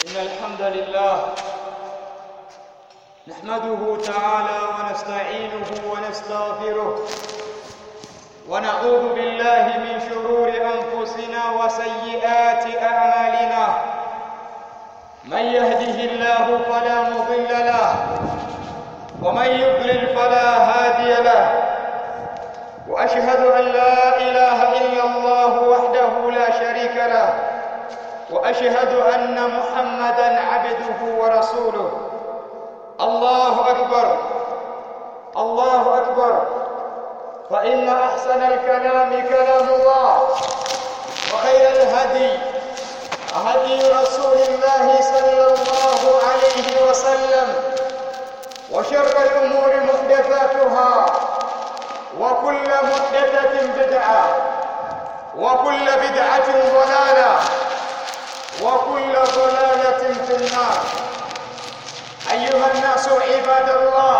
إن الحمد لله نحمده تعالى ونستعينه ونستغفره ونعوذ بالله من شرور أنفسنا وسيئات أعمالنا من يهده الله فلا مضل له ومن يضلل فلا هادي له واشهد ان لا اله الا الله وحده لا شريك له واشهد ان محمدا عبده ورسوله الله اكبر الله اكبر فان احسن الكلام كلام الله وخير الهدي هدي رسول الله صلى الله عليه وسلم وشر الامور محدثاتها وكل محدثة بدعة وكل بدعة ضلالة وكل ضلالة في النار أيها الناس عباد الله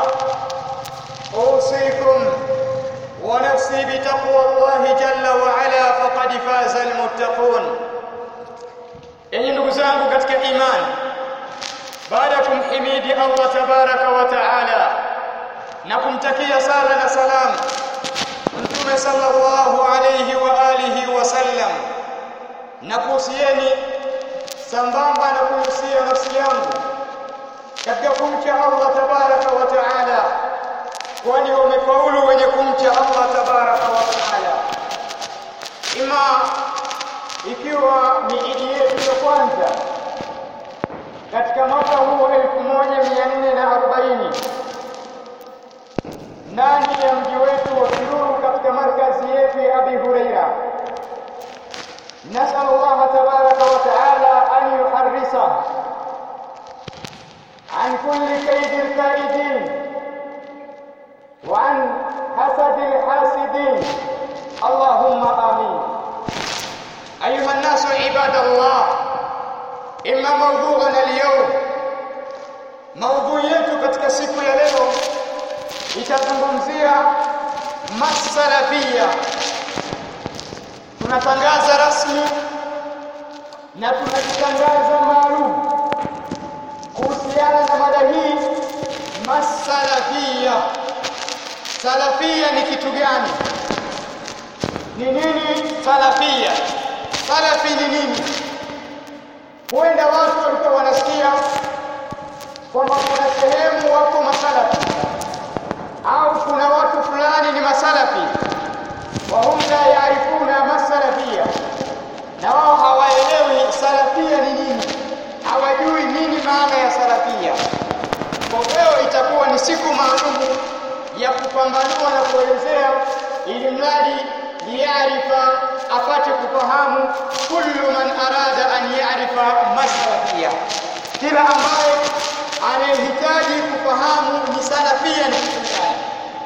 أوصيكم ونفسي بتقوى الله جل وعلا فقد فاز المتقون yenye ndugu zangu katika imani baada ya kumhimidi Allah tabaraka wa taala na kumtakia sala na salamu Mtume sallallahu alayhi wa alihi wasallam na kuhusieni sambamba na kuhusia nafsi yangu katika kumcha Allah tabaraka wa taala kwani wamefaulu wenye kumcha Allah tabaraka wa taala ima ikiwa ni idi yetu ya kwanza katika mwaka huu 1440 ndani ya mji wetu wa Kiruru katika markazi yetu ya Abi Huraira. Nasal Allah tabaraka wa taala an yuharrisa an kulli kaidi alkaidin wa an hasadi alhasidin. Allahumma amin. أيها الناس عباد الله إما موضوعنا اليوم موضوع yetu katika siku ya leo itazungumzia masalafia. Tunatangaza rasmi na tunajitangaza maalum kuhusiana na mada hii masalafia. Salafia ni kitu gani? Ni nini salafia? Salafi ni nini? Huenda watu walikuwa wanasikia kwamba kuna sehemu wako masalafi au kuna watu fulani ni masalafi wahum la yaarifuna masalafia na wao hawaelewi salafia ni nini hawajui nini maana ya salafia kwa leo itakuwa ni siku maalumu ya kupambanua na kuelezea ili mradi liyarifa apate kufahamu kullu man arada an yarifa masalafia kila ambaye anayehitaji kufahamu ni salafia ni kitu gani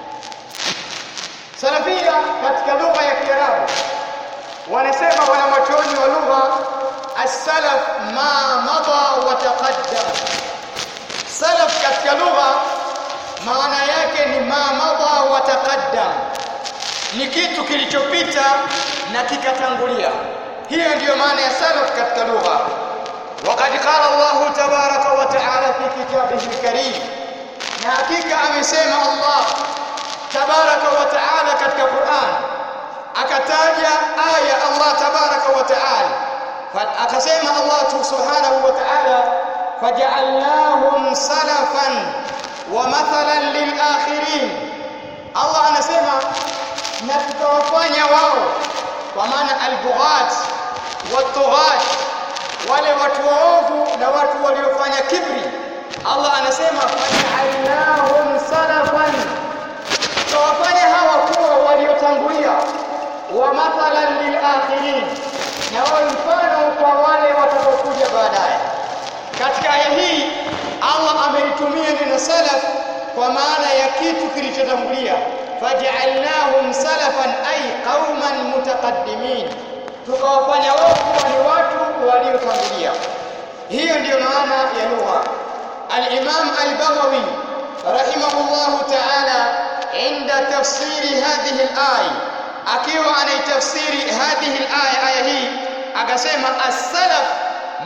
salafia katika lugha ya kiarabu wanasema wanamachoni wa lugha as-salaf ma mada wa taqaddam salaf katika lugha maana yake ni ma mada wa taqaddam ni kitu kilichopita na kikatangulia hiyo ndiyo maana ya salaf katika lugha وقد قال الله تبارك وتعالى في كتابه الكريم na hakika amesema Allah tabaraka wa taala katika Qur'an akataja aya Allah tabaraka wa taala akasema Allah subhanahu wa taala faj'alnahum salafan wa mathalan lil akhirin Allah anasema na tutawafanya wao kwa maana al-bughat wat-tughat wale watu waovu na watu waliofanya kibri Allah anasema faj'alnahum salafan tawafanya hawa kuwa waliotangulia wa mathalan lil akhirin na wao mfano kwa wale watakaokuja baadaye katika aya hii Allah ameitumia neno salaf kwa maana ya kitu kilichotangulia faj'alnahum salafan ay qauman mutaqaddimin tukawafanya wao kuwa ni watu waliotangulia hiyo ndiyo maana ya lugha al-Imam al-Baghawi rahimahullah ta'ala inda tafsiri hadhihi al-aya akiwa anaitafsiri hadhihi al-aya aya hii akasema as-salaf man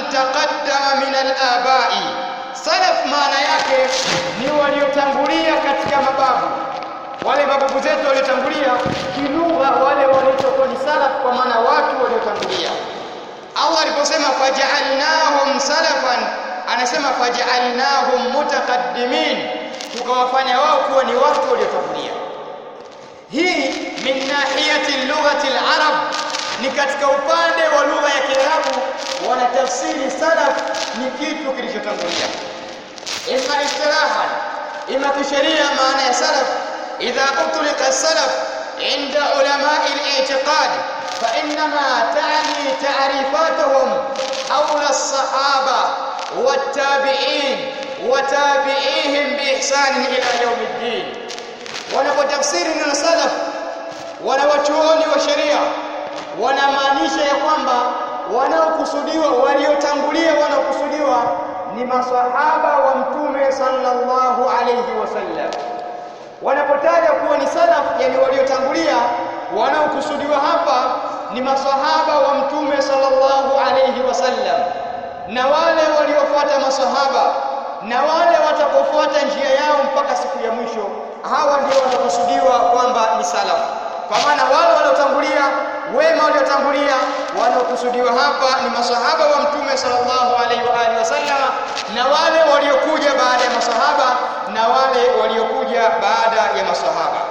taqaddama min al-aba'i salaf maana yake ni waliotangulia katika mababu wale mababu zetu waliotangulia kilugha wale waliokuwa ni salaf kwa maana watu waliotangulia Allah aliposema faja'alnahum salafan anasema faja'alnahum mutaqaddimin tukawafanya wao kuwa ni watu waliotangulia hii min nahiyati lughati al-arab ni katika upande wa lugha ya Kiarabu wanatafsiri salaf ni kitu kilichotangulia imma istilahan imma kisheria maana ya salaf idha utlika salaf inda ulama al-i'tiqad فإنما تعني تعريفاتهم حول الصحابة والتابعين وتابعيهم بإحسان إلى يوم الدين wanapotafsiri neno salaf wanawachuoni wa sheria wanamaanisha ya kwamba wanaokusudiwa waliotangulia wanaokusudiwa ni masahaba wa mtume sallallahu alayhi wasallam wanapotaja kuwa ni salaf yani waliotangulia wanaokusudiwa hapa ni masahaba wa mtume sallallahu alayhi wasallam na wale waliofuata masahaba na wale watakaofuata njia yao mpaka siku ya mwisho hawa ndio wanakusudiwa kwamba ni salaf kwa maana wale waliotangulia wema waliotangulia wanaokusudiwa hapa ni masahaba wa mtume sallallahu alaihi wa alihi wasallam na wale waliokuja baada ya masahaba na wale waliokuja baada ya masahaba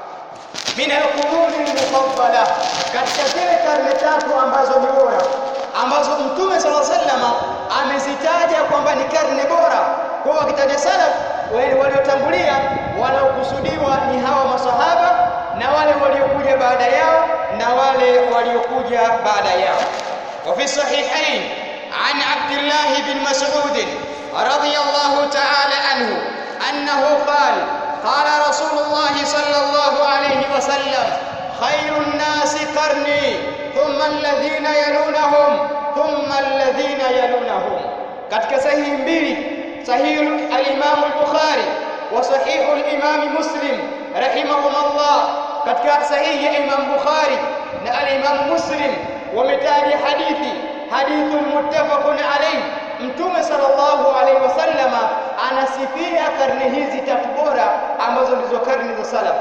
min alquruni almufaddala katika zile karne tatu ambazo ni bora ambazo mtume sallallahu alaihi wasallam amezitaja kwamba ni karne bora kwa wakitaja salaf wale waliotangulia wanaokusudiwa ni hawa masahaba na wale waliokuja baada yao na wale waliokuja baada yao وفي الصحيحين عن عبد الله بن مسعود رضي الله تعالى عنه أنه قال قال رسول الله صلى الله عليه وسلم خير الناس قرني ثم الذين يلونهم ثم الذين يلونهم katika sahihi mbili sahihi al-Imam al-Bukhari wa sahihu al-Imam Muslim rahimahumullah katika sahihi ya Imam Bukhari na al-Imam Muslim wametaja hadithi hadithun muttafaqun alayh Mtume sallallahu alayhi wasallama anasifia karne hizi tatu bora ambazo ndizo karne za salaf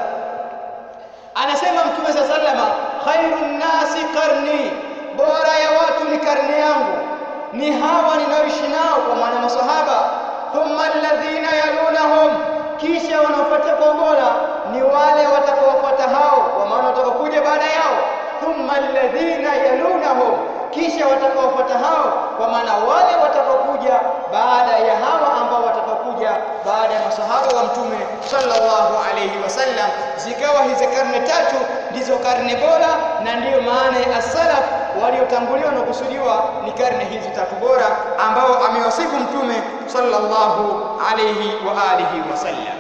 anasema Mtume sallallahu alayhi wasallama khairun nasi qarni bora ya watu ni karne yangu ni hawa ninaoishi nao kwa maana masahaba thumma alladhina yalunahum kisha wanaofuata kwa bora ni wale watakaofuata hao kwa maana watakaokuja baada yao thumma alladhina yalunahum kisha watakaofuata hao kwa maana wale watakaokuja baada ya hawa ambao watakaokuja baada ya masahaba wa mtume sallallahu alayhi wasallam zikawa hizi karne tatu ndizo karne bora na ndiyo maana ya as-salaf waliotanguliwa na kusudiwa ni karne hizi tatu bora ambao amewasifu mtume sallallahu alayhi wa alihi wasallam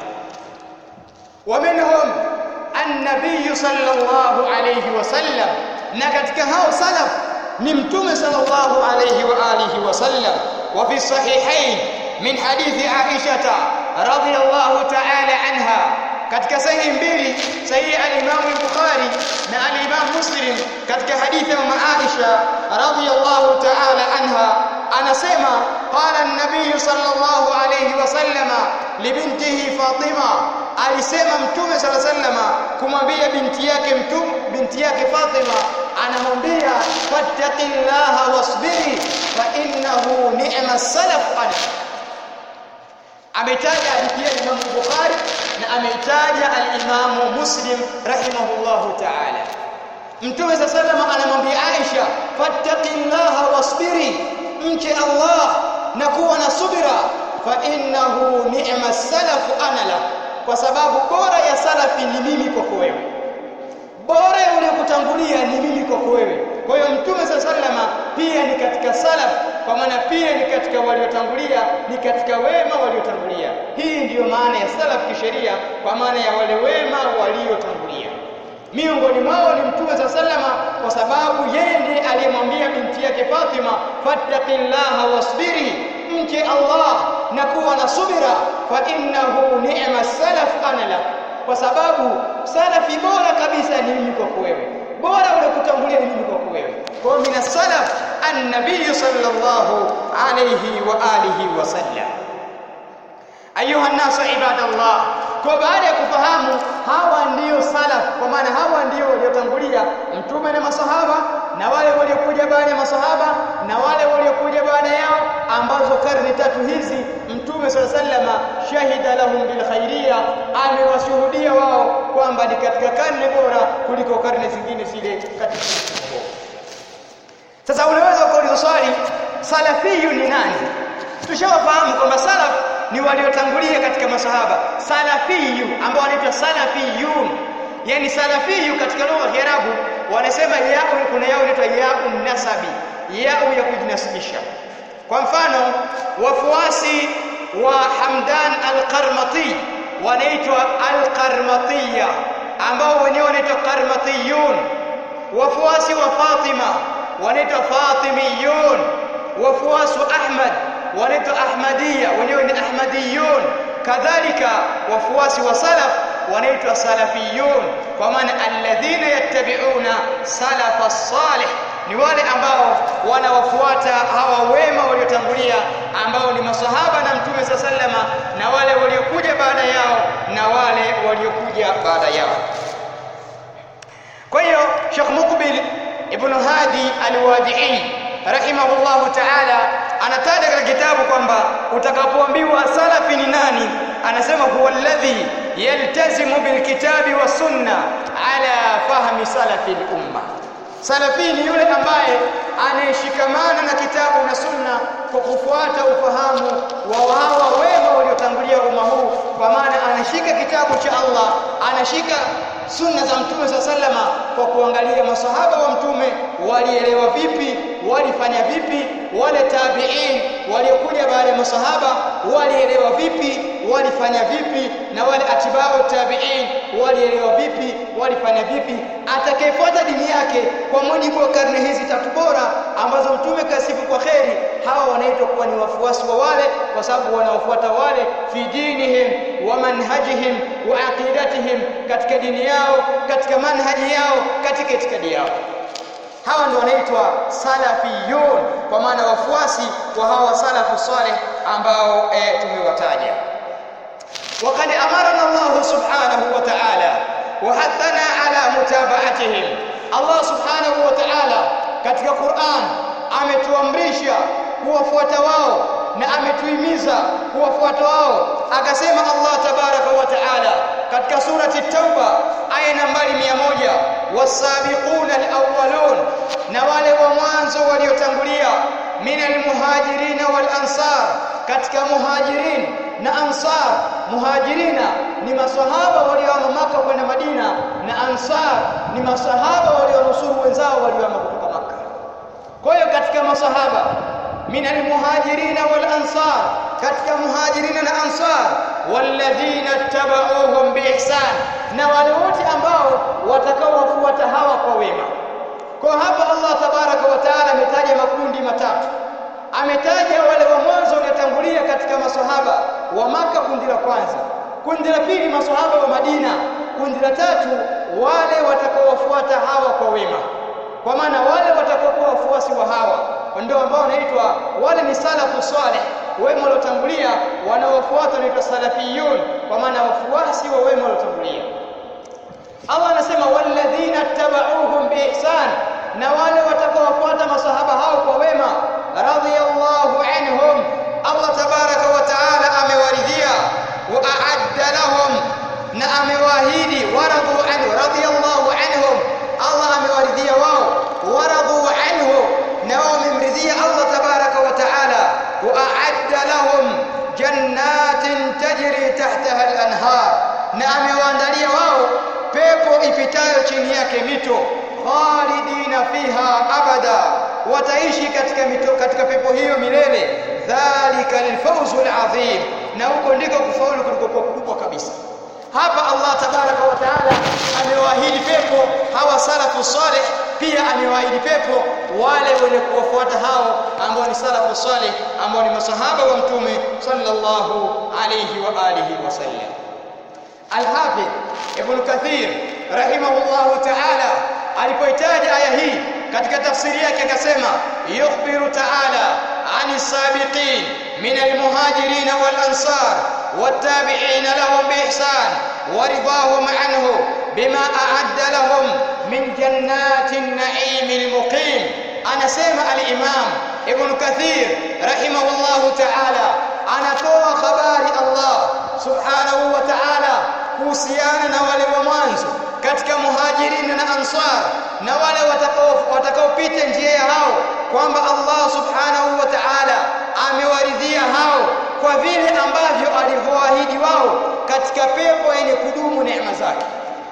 ومنهم النبي صلى الله عليه وسلم na katika hao salaf ni mtume sallallahu alayhi wa alihi wasallam wa fi sahihain min hadithi Aisha radhiyallahu ta'ala anha katika sahihi mbili sahihi al-Imam al-Bukhari na al-Imam Muslim katika hadithi ya Aisha radhiyallahu ta'ala anha anasema qala an-nabiy sallallahu alayhi wasallama libintihi Fatima alisema mtume sallallahu alayhi wasallama kumwambia binti yake mtume binti yake Fatima anamwambia fattaqillaha wasbiri fa innahu ni'ma salaf ana ametaja hadithi ya Imam Bukhari na ameitaja al-Imam Muslim rahimahullahu ta'ala Mtume sallallahu anamwambia Aisha fattaqillaha wasbiri mche Allah na kuwa na subira fa innahu ni'ma salaf ana la kwa sababu bora ya salafi ni mimi kwako wewe bora ya uliokutangulia ni mimi kwako wewe kwa hiyo mtume sallallahu pia ni katika salaf kwa maana pia ni katika waliotangulia ni katika wema waliotangulia hii ndiyo maana ya salaf kisheria kwa maana ya wale wema waliotangulia miongoni mwao ni mtume sallallahu kwa sababu yeye ndiye aliyemwambia binti yake Fatima fattaqillaha wasbiri mche Allah na kuwa na subira fa innahu ni'ma salaf ana lak kwa sababu salafi bora kabisa ni mimi kwako wewe bora ule kutangulia ni mimi kwako kuliko wewe kwa hiyo min salaf an-nabiy sallallahu alayhi wa alihi wasallam ayuha nasu ibadallah kwa baada ya kufahamu hawa ndiyo salaf kwa maana hawa ndio waliotangulia mtume na masahaba na wale waliokuja baada ya masahaba na wale waliokuja baada yao ambazo karne tatu hizi mtume sala sallama shahida lahum bil khairia amewashuhudia wao kwamba ni katika karne bora kuliko karne zingine zile katika sasa unaweza kuuliza swali salafiyu ni nani tushawafahamu kwamba salaf ni waliotangulia katika masahaba salafiyu ambao wanaitwa salafiyun yani salafiyu katika lugha ya Kiarabu wanasema yao kuna yao inaitwa yao nasabi yao ya kujinasibisha kwa mfano wafuasi wa Hamdan al-Qarmati wanaitwa al-Qarmatiyya ambao wenyewe wanaitwa Qarmatiyun wafuasi wa Fatima wanaitwa Fatimiyun wafuasi wa Ahmad wanaitwa Ahmadiyya wenyewe ni Ahmadiyun kadhalika wafuasi wa salaf wanaitwa salafiyun kwa maana alladhina yattabi'una salafa salih ni wale ambao wanawafuata hawa wema waliotangulia ambao ni masahaba na mtume sa sallama na wale waliokuja baada yao na wale waliokuja baada yao kwa hiyo Sheikh Muqbil ibn Hadi al-Wadi'i rahimahullahu ta'ala anataja katika kitabu kwamba utakapoambiwa salafi ni nani anasema huwa alladhi yaltazimu bilkitabi wa sunna ala fahmi salafi al-umma salafi ni yule ambaye anayeshikamana na kitabu na sunna kwa kufuata ufahamu wa hawa wema waliotangulia umma huu kwa maana anashika kitabu cha Allah anashika sunna za mtume sa sallama kwa kuangalia masahaba wa mtume walielewa vipi walifanya vipi wale tabi'in waliokuja baada ya masahaba walielewa vipi walifanya vipi na wale atibao tabi'in walielewa vipi walifanya vipi atakayefuata dini yake kwa mujibu wa karne hizi tatu bora ambazo mtume kasifu kwa kheri hawa wanaitwa kuwa ni wafuasi wa wale kwa sababu wanaofuata wale fi dinihim wa manhajihim wa aqidatihim katika dini yao katika manhaji yao katika itikadi yao hawa ndio wanaitwa salafiyun kwa maana wafuasi wa hawa salafu saleh ambao e, tumewataja وقد أمرنا الله سبحانه وتعالى وحثنا على متابعتهم الله سبحانه وتعالى katika Qur'an ametuamrisha kuwafuata wao na ametuhimiza kuwafuata wao akasema Allah tabaraka wa taala katika surati Tauba aya nambari 100 wasabiquna alawwalun na wale wa mwanzo waliotangulia minal muhajirina wal ansar katika muhajirin na ansar muhajirina ni maswahaba walioama maka kwenda Madina na ansar ni maswahaba walionusuru wenzao walioama kutoka maka kwa hiyo katika maswahaba minal muhajirina wal ansar katika muhajirina na ansar walladhina tabauhum biihsan na wale wote ambao watakaowafuata hawa kwa wema kwa hapa Allah tabaraka wa taala ametaja makundi matatu ametaja wale wa mwanzo waliotangulia katika maswahaba wa maka kundi la kwanza kundi la pili maswahaba wa Madina kundi la tatu wale watakaowafuata hawa kwa wema kwa maana wale watakaokuwa wafuasi wa hawa ndio ambao wanaitwa wale ni salafu saleh wema waliotangulia wanaofuata wanaitwa salafiyun kwa maana wafuasi wa wema waliotangulia Allah anasema walladhina tabauhum biihsan na wale watakaofuata masahaba hao kwa wema radhiyallahu anhum Allah tabaraka wa taala amewaridhia wa a'adda lahum na amewaahidi waradhu anhu radhiyallahu anhum Allah amewaridhia wao waradhu anhu na wamemridhia Allah tabaraka wa taala wa a'adda lahum jannatin tajri tahtaha al-anhar na amewaandalia wao pepo ipitayo chini yake mito khalidina fiha abada wataishi katika mito katika pepo hiyo milele dhalika lilfawzul azim na huko ndiko kufaulu kulikokuwa kubwa kabisa hapa Allah tabaraka wa taala amewaahidi pepo hawa salafu saleh pia amewaahidi pepo wale wenye kuwafuata hao ambao ni salafu saleh ambao ni masahaba wa mtume sallallahu alayhi wa alihi wasallam Al-Hafidh Ibn Kathir rahimahullahu ta'ala alipoitaja aya hii katika tafsiri yake akasema yukhbiru ta'ala ani sabiqin min almuhajirin wal ansar wattabi'in lahum biihsan waridahum anhu bima a'adda lahum min jannatin na'imil muqim anasema al-imam ibn kathir rahimahullahu ta'ala anatoa habari Allah subhanahu wa ta'ala kuhusiana na wale wa mwanzo katika muhajirin na ansar na wale watakao watakaopita njia ya hao kwamba Allah subhanahu wa ta'ala amewaridhia hao kwa vile ambavyo alivyoahidi wao katika pepo yenye kudumu neema zake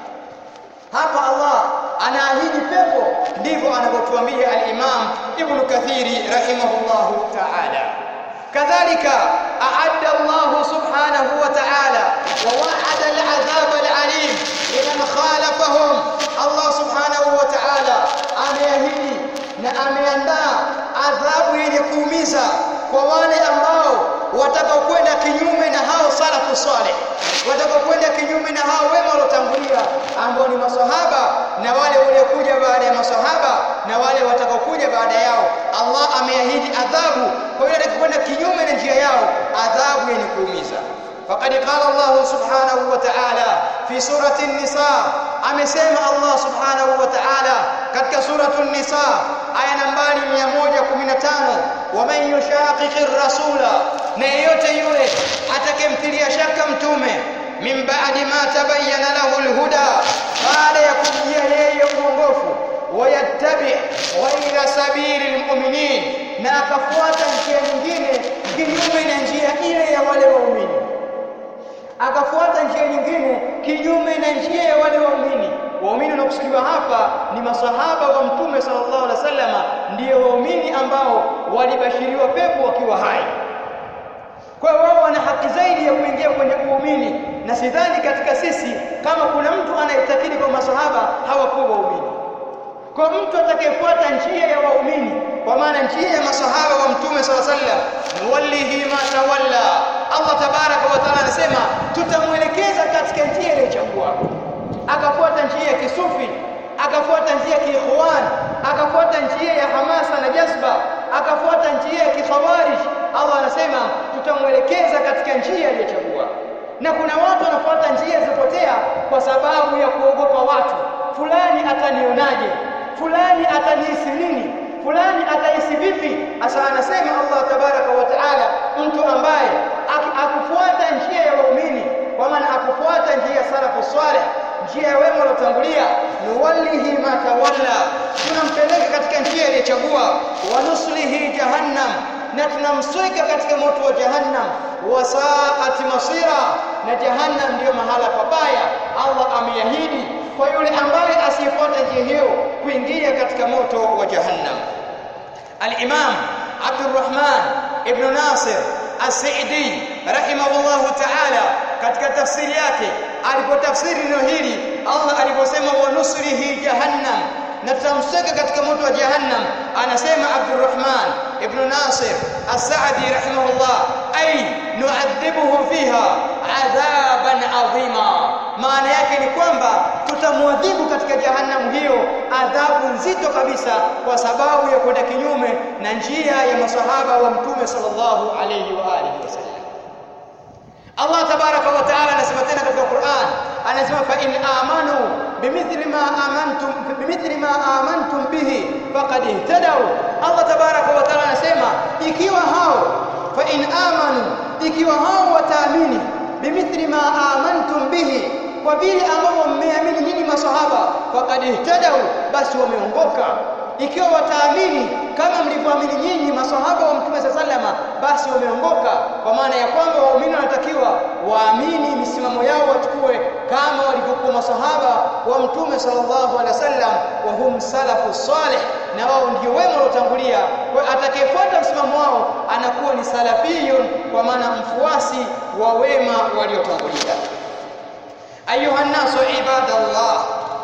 hapa Allah anaahidi pepo ndivyo anavyotuambia al-Imam Ibn Kathiri rahimahullahu ta'ala kadhalika a'adda Allah subhanahu wa ta'ala wa wa'ada al-'adhab al-'alim liman khalafahum Allah subhanahu wa ta'ala ameahidi na ameandaa adhabu yenye kuumiza kwa wale ambao watakaokwenda kinyume na hao salafu saleh watakaokwenda kinyume na hao wema waliotangulia ambao ni maswahaba na wale waliokuja baada ya maswahaba na wale watakaokuja baada yao Allah ameahidi adhabu kwa yule atakayekwenda kinyume na njia yao adhabu yenye kuumiza فقد قال الله سبحانه وتعالى في سورة النساء amesema Allah subhanahu wa ta'ala katika suratu an-nisa aya nambari 115 waman yushaqiqir rasula na yeyote yule atakemtilia shaka mtume min ba'di ma tabayyana lahu al-huda baada ya kujia yeye uongofu wayattabi ghayra sabili al-mu'minin na akafuata njia nyingine kinyume na njia ile ya wale waumini akafuata njia nyingine kinyume na njia ya wale waumini waumini wanaokusudiwa hapa ni masahaba wa mtume sallallahu alaihi wasallam ndio waumini ambao walibashiriwa pepo wakiwa hai kwa hiyo wao wana haki zaidi ya kuingia kwenye uumini na sidhani katika sisi kama kuna mtu anayetakidi kwa masahaba hawakuwa waumini kwa mtu atakayefuata njia ya waumini kwa maana njia ya masahaba wa mtume sallallahu alaihi wasallam nuwallihi ma tawalla Allah tabaraka wa taala anasema tutamwelekeza katika njia iliyochagua akafuata njia ya kisufi akafuata njia ya kiikhwan akafuata njia ya hamasa na jazba akafuata njia ya kikhawarij Allah anasema tutamwelekeza katika njia iliyochagua na kuna watu wanafuata njia zipotea kwa sababu ya kuogopa watu fulani atanionaje fulani atanihisi nini fulani atahisi vipi asa anasema Allah tabaraka wa taala mtu ambaye akufuata njia ya waumini kwa maana akufuata njia ya salafu salih njia ya wema waliotangulia nuwallihi ma tawalla tunampeleka katika njia iliyochagua wa nuslihi jahannam na tunamsweka katika moto wa jahannam wasaati masira na jahannam ndiyo mahala pabaya Allah ameahidi kwa yule ambaye asiyefuata njia hiyo kuingia katika moto wa jahannam al-imam Abdurrahman ibn Nasir As-Sa'idi rahimahullahu ta'ala katika tafsiri yake alipotafsiri neno hili Allah aliposema wa nusrihi jahannam na tutamseka katika moto wa jahannam anasema Abdurrahman ibn Nasir As-Sa'di rahimahullah ay nu'adhibuhu fiha adhaban adhima maana yake ni kwamba tutamwadhibu katika jahannam hiyo adhabu nzito kabisa kwa sababu ya kwenda kinyume na njia ya masahaba wa mtume sallallahu alayhi wa alihi wasallam Allah tabaraka wa taala anasema tena katika Qur'an anasema fa in amanu bimithli ma amantum bimithli ma amantum bihi faqad ihtadaw Allah tabaraka wa taala anasema ikiwa hao fa in amanu ikiwa hao wataamini bimithli ma amantum bihi kwa vile ambavyo mmeamini nyinyi masahaba faqad ihtadaw basi wameongoka ikiwa wataamini kama mlivyoamini nyinyi masahaba wa mtume sallama basi wameongoka kwa maana ya kwamba waumini wanatakiwa waamini misimamo yao wachukue kama walivyokuwa masahaba wa mtume sallallahu alaihi wasallam wa hum salafu salih na wao ndio wema waliotangulia kwa atakayefuata msimamo wao anakuwa ni salafiyun kwa maana mfuasi wa wema waliotangulia ayuha nasu ibadallah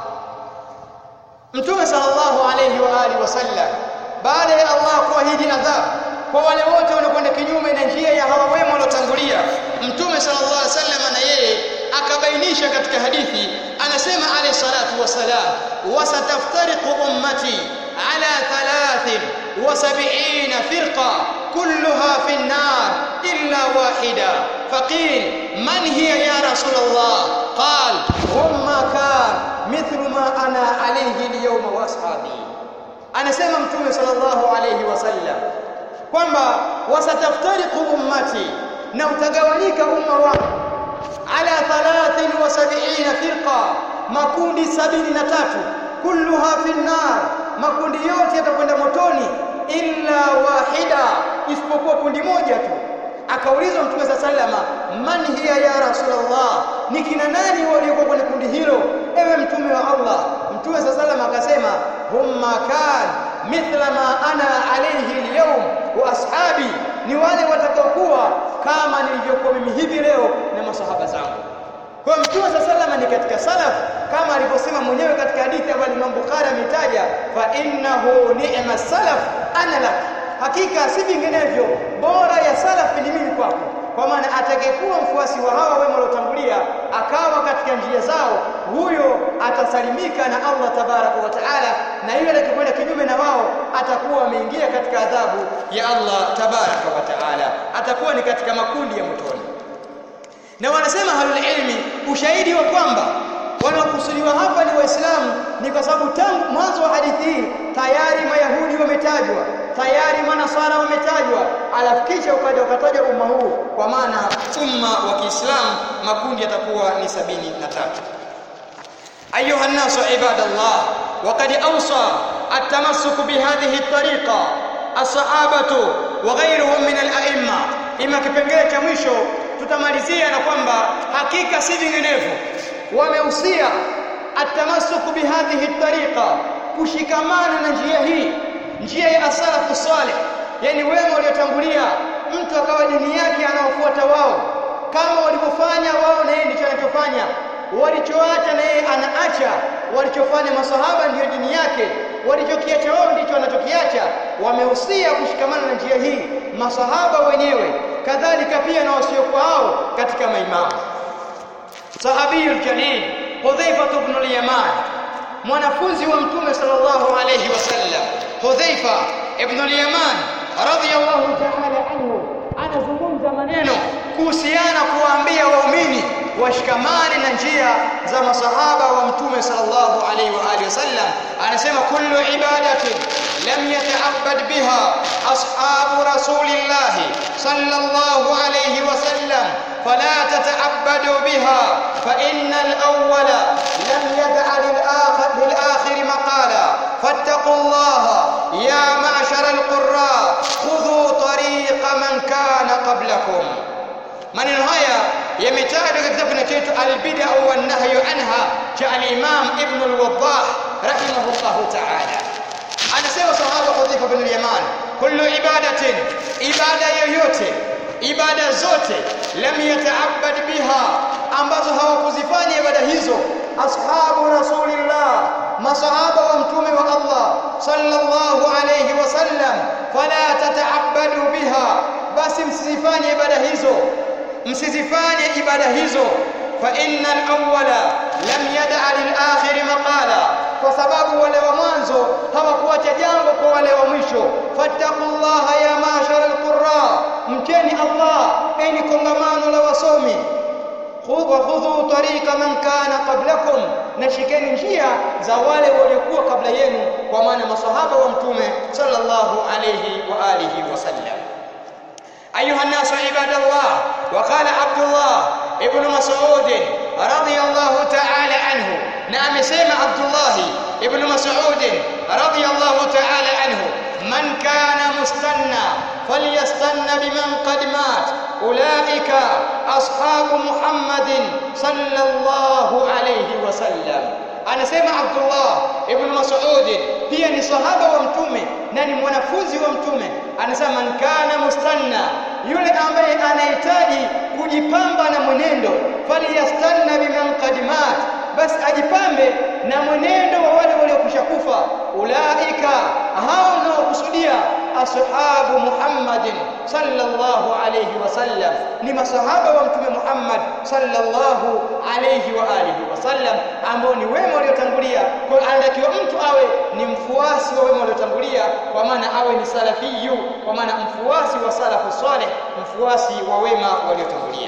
Mtume sallallahu alayhi wa alihi wasallam baada ya Allah kuahidi adhabu kwa wale wote wanakwenda kinyume na njia ya hawa wema waliotangulia Mtume sallallahu alayhi wasallam na yeye akabainisha katika hadithi anasema alayhi salatu wasalam wasataftariqu ummati على ثلاث وسبعين فرقة كلها في النار إلا واحدة فقيل من هي يا رسول الله قال هم ما كان مثل ما أنا عليه اليوم وأصحابي anasema mtume sallallahu alayhi wasallam kwamba wasataftariqu ummati na utagawanyika umma wangu ala 73 firqa makundi sabini na tatu kulluha fi nar makundi yote yatakwenda motoni illa wahida isipokuwa kundi moja tu akaulizwa mtume sa salama man hiya ya rasulullah ni kina nani waliokuwa kwenye kundi hilo ewe mtume wa Allah mtume sa salama akasema humma kan mithla ma ana alayhi alyawm wa ashabi ni wale watakaokuwa kama nilivyokuwa mimi hivi leo na masahaba zangu kwa mtume sa salama ni katika salaf kama alivyosema mwenyewe katika hadithi ambayo Imam Bukhari ametaja fa innahu ni'ma salaf ana lak hakika si vinginevyo bora ya salafi ni mimi kwako kwa maana atakayekuwa mfuasi wa hawa wema waliotangulia akawa katika njia zao huyo atasalimika na Allah tabaraka wa taala na yule atakayekwenda kinyume na wao atakuwa ameingia katika adhabu ya Allah tabaraka wa taala atakuwa ni katika makundi ya motoni na wanasema halul ilmi ushahidi wa kwamba wanaokusudiwa hapa ni waislamu ni kwa sababu tangu mwanzo wa hadithi hii tayari mayahudi wametajwa tayari manasara wametajwa alafu kisha ukaja ukatajwa umma huu kwa maana umma wa Kiislamu makundi yatakuwa ni sabini na tatu أيها الناس عباد الله وقد أوصى التمسك بهذه الطريقة الصحابة وغيرهم من الأئمة إما kipengele cha mwisho tutamalizia na kwamba hakika si vinginevyo wamehusia atamasuku bihadhihi tariqa kushikamana na njia hii njia ya asalafu salih yani wema waliotangulia mtu akawa dini yake anaofuata wao kama walivyofanya wao na yeye ndicho anachofanya walichoacha na yeye anaacha walichofanya masahaba ndiyo dini yake walichokiacha wao ndicho wanachokiacha wamehusia kushikamana na njia hii masahaba wenyewe kadhalika pia na wasiokuwa hao katika maimamu sahabiyul jalil Hudhaifa ibn al-Yaman mwanafunzi wa mtume sallallahu alayhi wasallam Hudhaifa ibn al-Yaman radiyallahu ta'ala anhu anazungumza maneno kuhusiana kuwaambia waumini washikamane na njia za masahaba wa mtume sallallahu alayhi wa alihi wasallam anasema kullu ibadatin lam yata'abbad biha ashabu rasulillah sallallahu alayhi wasallam فلا تتعبدوا بها فإن الأول لم يدع للآخر, للآخر مقالا فاتقوا الله يا معشر القراء خذوا طريق من كان قبلكم maneno haya yametajwa katika kitabu kinachoitwa albida wan nahyu anha cha al-Imam Ibn al-Waddah rahimahullah ta'ala anasema sahaba Hudhaifa bin al-Yaman kullu ibadatin ibada yoyote ibada zote lam yata'abbad biha ambazo hawakuzifanya ibada hizo ashabu rasulillah masahaba wa mtume wa Allah sallallahu alayhi wasallam fala tata'abbadu biha basi msizifanye ibada hizo msizifanye ibada hizo fa innal awwala lam yad'a lil akhir maqala kwa sababu wale wa mwanzo hawakuacha jambo kwa wale wa mwisho fattaqullaha ya mashara alqurra mcheni Allah enyi kongamano la wasomi wa khudhu tariqa man kana qablakum na shikeni njia za wale waliokuwa kabla yenu kwa maana masahaba wa mtume sallallahu alayhi wa alihi wasallam أيها الناس عباد الله وقال عبد الله ابن مسعود رضي الله تعالى عنه نعم سيما عبد الله ابن مسعود رضي الله تعالى عنه من كان مستنى فليستن بمن قد مات أولئك أصحاب محمد صلى الله عليه وسلم anasema Abdullah ibn Mas'ud pia ni sahaba wa mtume na ni mwanafunzi wa mtume anasema man kana mustanna yule ambaye anahitaji kujipamba na mwenendo falyastanna biman qad mat basi ajipambe na mwenendo wa wale waliokwisha kufa ulaika hao wanaokusudia ashabu Muhammadin sallallahu alayhi wasallam ni masahaba wa mtume Muhammad sallallahu alayhi wa alihi wasallam ambao ni wema waliotangulia kwa anatakiwa mtu awe ni mfuasi wa wema waliotangulia kwa maana awe ni salafiyu kwa maana mfuasi wa salafu saleh mfuasi wa wema waliotangulia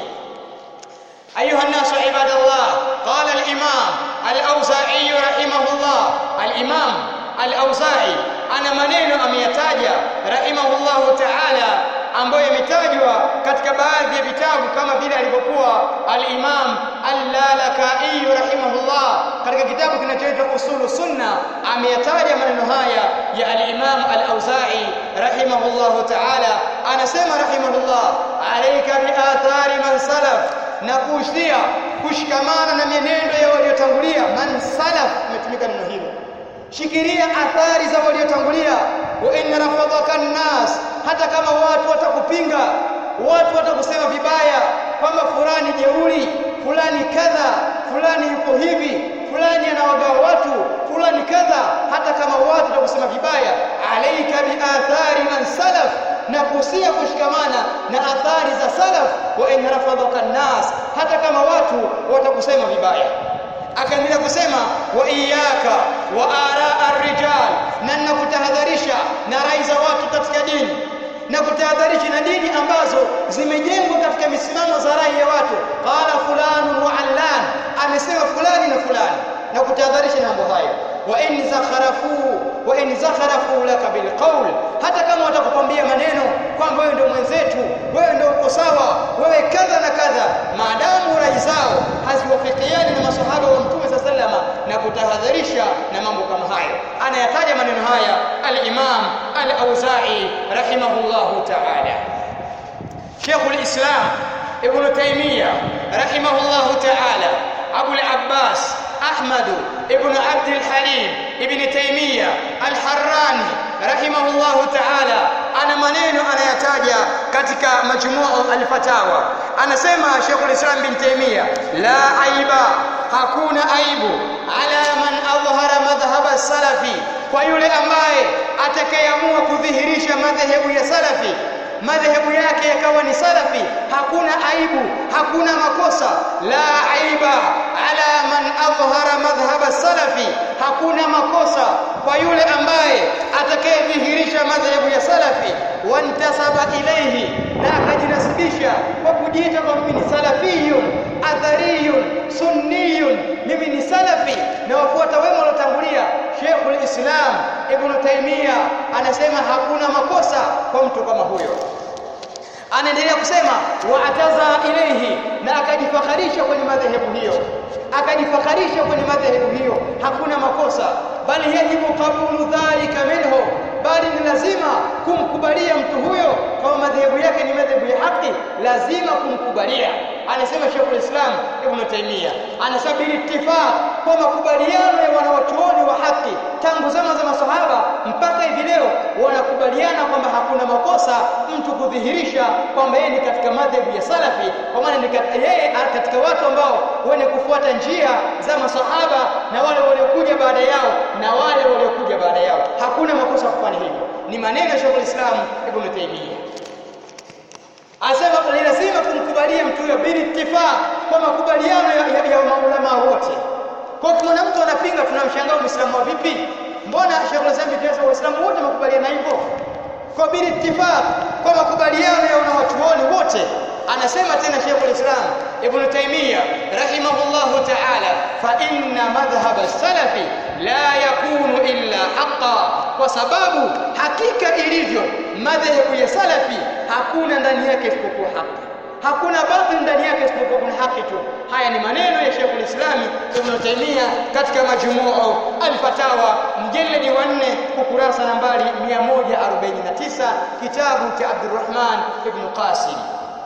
أيها الناس عباد الله قال الإمام الأوزاعي رحمه الله الإمام الأوزاعي أنا maneno ameyataja rahimahullahu ta'ala ambayo yametajwa katika baadhi ya vitabu kama vile alivyokuwa al-Imam Al-Lalakai rahimahullah katika kitabu kinachoitwa Usulu Sunna ameyataja maneno haya ya al-Imam Al-Auza'i rahimahullahu ta'ala anasema rahimahullah alayka bi athari man salaf na kuhusia kushikamana na mienendo ya waliotangulia man salaf imetumika neno hilo shikilia athari za waliotangulia wa in rafadhaka nnas hata kama watu watakupinga watu watakusema vibaya kwamba fulani jeuri fulani kadha fulani yuko hivi fulani anawagawa watu fulani kadha hata kama watu watakusema vibaya alaika bi athari man salaf na kuhusia kushikamana na athari za salaf wa in rafadhaka nnas hata kama watu watakusema vibaya akaendelea kusema wa iyaka wa ara ar-rijal na nakutahadharisha na rai za watu katika dini na kutahadharisha na dini ambazo zimejengwa katika misimamo za rai ya watu qala fulanu wa allan amesema fulani na fulani na kutahadharisha na mambo hayo wa in zakharafu wa in zakharafu laka bil qawl hata kama watakukwambia maneno kwamba wewe ndio mwenzetu wewe ndio uko sawa wewe kadha na kadha maadamu rai zao haziwafikiani na maswahaba wa mtume sa salama na kutahadharisha na mambo kama hayo anayataja maneno haya al-Imam al-Auza'i rahimahullahu ta'ala Sheikh al-Islam Ibn Taymiyyah rahimahullahu ta'ala Abu al-Abbas أحمد ابن عبد الحليم ابن تيمية الحراني رحمه الله تعالى أنا maneno anayataja katika majmuu al-fatawa anasema Sheikh al-Islam bin Taymiyyah la aiba hakuna aibu ala man adhhara madhhab as-salafi kwa yule ambaye atakayeamua kudhihirisha madhehebu ya salafi madhehebu yake yakawa ni salafi hakuna aibu hakuna makosa la aiba ala man adhhara madhhab salafi hakuna makosa kwa yule ambaye atakayedhihirisha madhehebu ya salafi wantasaba ilayhi na akajinasibisha kwa kujiita kwa mimi ni salafiyun athariyun sunniyun mimi ni salafi na wafuata wema waliotangulia Sheikhul Islam Ibn Taymiyyah anasema hakuna makosa kwa mtu kama huyo anaendelea kusema waataza ilayhi na akajifakharisha kwenye madhehebu hiyo akajifakharisha kwenye madhehebu hiyo hakuna makosa bali yajibu qabulu dhalika minhu bali ni lazima kumkubalia mtu huyo kama madhehebu yake ni madhehebu ya haki lazima kumkubalia anasema Sheikh Islam Ibn Taymiyyah anasema bil ittifaq kwa makubaliano ya wanawachuoni wa haki tangu zama za masahaba mpaka hivi leo wanakubaliana kwamba hakuna makosa mtu kudhihirisha kwamba yeye ni katika madhehebu ya salafi kwa maana ni katika yeye katika watu ambao wenye kufuata njia za masahaba na wale waliokuja baada yao na wale waliokuja baada yao hakuna makosa kufanya hivyo ni maneno ya Sheikh Islam Ibn Taymiyyah Asema ni lazima kumkubalia mtu huyo bila ittifaq kwa makubaliano ya, ya, ya maulama wote. Kwa hiyo kuna mtu anapinga tunamshangaa Muislamu wa vipi? Mbona Sheikh Islam bin Waislamu wote makubaliana hivyo? Kwa bila ittifaq kwa makubaliano ya wanawachuoni wote. Anasema tena Sheikh Islam Ibn Taymiyyah rahimahullahu ta'ala fa inna madhhab as-salafi la yakunu illa haqqan kwa sababu hakika ilivyo madhehebu ya salafi hakuna ndani yake isipokuwa haki hakuna batil ndani yake isipokuwa kuna haki tu haya ni maneno ya Sheikh al-Islam Ibn Taymiyyah katika majmuu al-fatawa mjeledi wa 4 ukurasa nambari 149 kitabu cha Abdurrahman ibn Qasim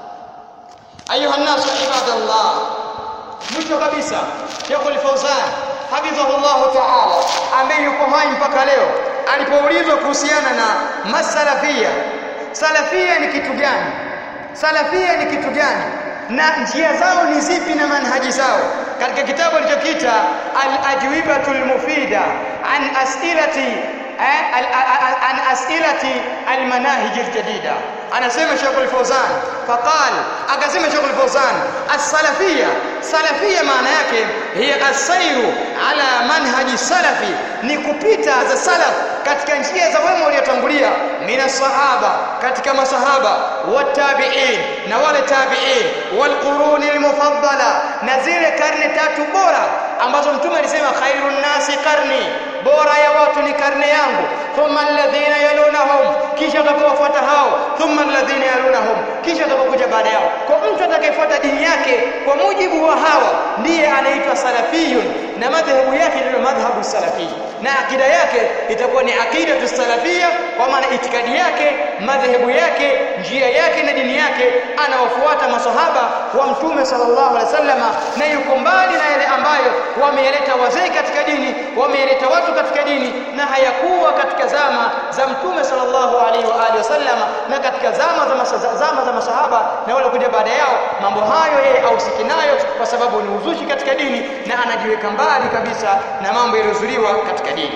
ayuha an-nas ibadallah mwisho kabisa Sheikh al-Fawzan hafidhahullah ta'ala ambaye yuko hai mpaka leo alipoulizwa kuhusiana na masalafia salafia ni kitu gani salafia ni kitu gani na njia zao ni zipi na manhaji zao katika kitabu alichokiita al-ajwibatul mufida an as'ilati an as'ilati al-manahij al-jadida anasema Sheikh al-Fawzan faqal akasema Sheikh al-Fawzan as-salafiyya salafiyya maana yake hiya as-sayru ala manhaji salafi ni kupita za salaf katika njia za wema waliotangulia mina sahaba katika masahaba watabi'in na wale tabi'in wal quruni al-mufaddala na zile karne tatu bora ambazo mtume alisema khairun nasi karni bora ya watu ni karne yangu thumma alladhina yalunahum kisha watakaofuata hao thumma alladhina yalunahum kisha watakaokuja baada yao kwa mtu atakayefuata dini yake kwa mujibu wa hawa ndiye anaitwa salafiyun na madhehebu yake ndio madhhabu salafi na akida yake itakuwa ni akida salafia kwa maana itikadi yake madhehebu yake njia yake na dini yake anawafuata masahaba wa mtume sallallahu alaihi wasallama na yuko mbali na yale ambayo wameeleta wazee katika dini wameeleta watu katika dini na hayakuwa katika zama za mtume sallallahu alaihi wa alihi wasallama na katika zama za masa, zama za masahaba na wale kuja baada yao mambo hayo yeye ausiki nayo kwa sababu ni uzushi katika dini na anajiweka mbali kabisa na mambo yaliyozuliwa katika dini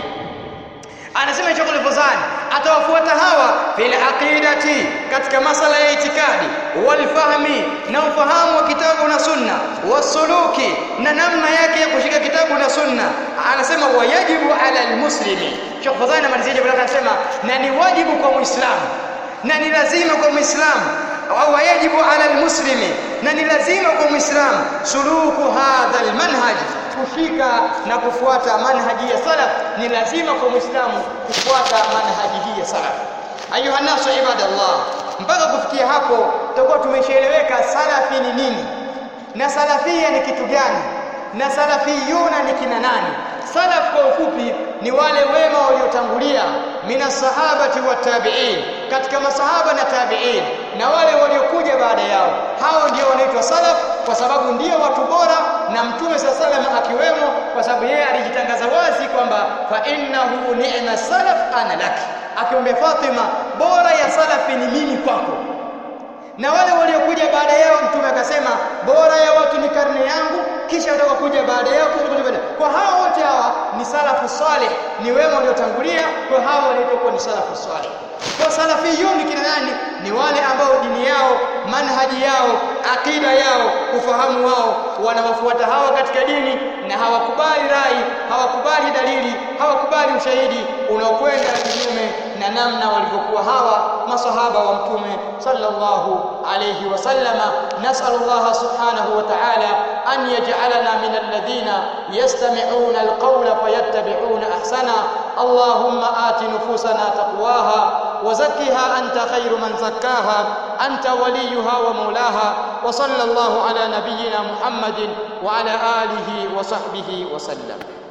anasema Sheikh al-Fawzan atawafuata hawa fil aqidati katika masala ya itikadi wal fahmi na ufahamu wa kitabu na sunna wasuluki na namna yake ya kushika kitabu na sunna anasema wayajibu ala almuslimi Sheikh Fawzan anamalizia jambo lake anasema na ni wajibu kwa muislamu na ni lazima kwa muislamu au wajibu ala almuslimi na ni lazima kwa muislamu suluku hadha almanhaj kushika na kufuata manhaji ya salaf ni lazima kwa muislamu kufuata manhaji hii ya salaf ayuha nasu ibadallah mpaka kufikia hapo tutakuwa tumeshaeleweka salafi ni nini na salafia ni kitu gani na salafiyuna ni kina nani salaf kwa ufupi ni wale wema waliotangulia mina sahabati wa tabi'in katika masahaba na tabi'in na wale waliokuja baada yao hao ndio wanaitwa salaf kwa sababu ndio watu bora na mtume sallallahu alaihi wasallam akiwemo kwa sababu yeye alijitangaza wazi kwamba fa innahu ni'ma salaf ana laki akiombe Fatima bora ya salafi ni mimi kwako na wale waliokuja baada yao mtume akasema bora ya watu ni karne yangu kisha watakaokuja baada yao kisha kuja baada kwa hao wote hawa ni salafu salih ni wema waliotangulia kwa hao wanaitwa ni salafu salih kwa salafiyun kina nani ni wale ambao dini yao manhaji yao akida yao ufahamu wao wanawafuata hawa katika dini na hawakubali rai hawakubali dalili hawakubali ushahidi unaokwenda kinyume na namna walivyokuwa hawa masahaba wa mtume sallallahu alayhi wasallama nas'alullah subhanahu wa ta'ala an yaj'alana min alladhina yastami'una alqawla fayattabi'una ahsana allahumma ati nufusana taqwaha وزكها أنت خير من زكاها أنت وليها ومولاها وصلى الله على نبينا محمد وعلى آله وصحبه وسلم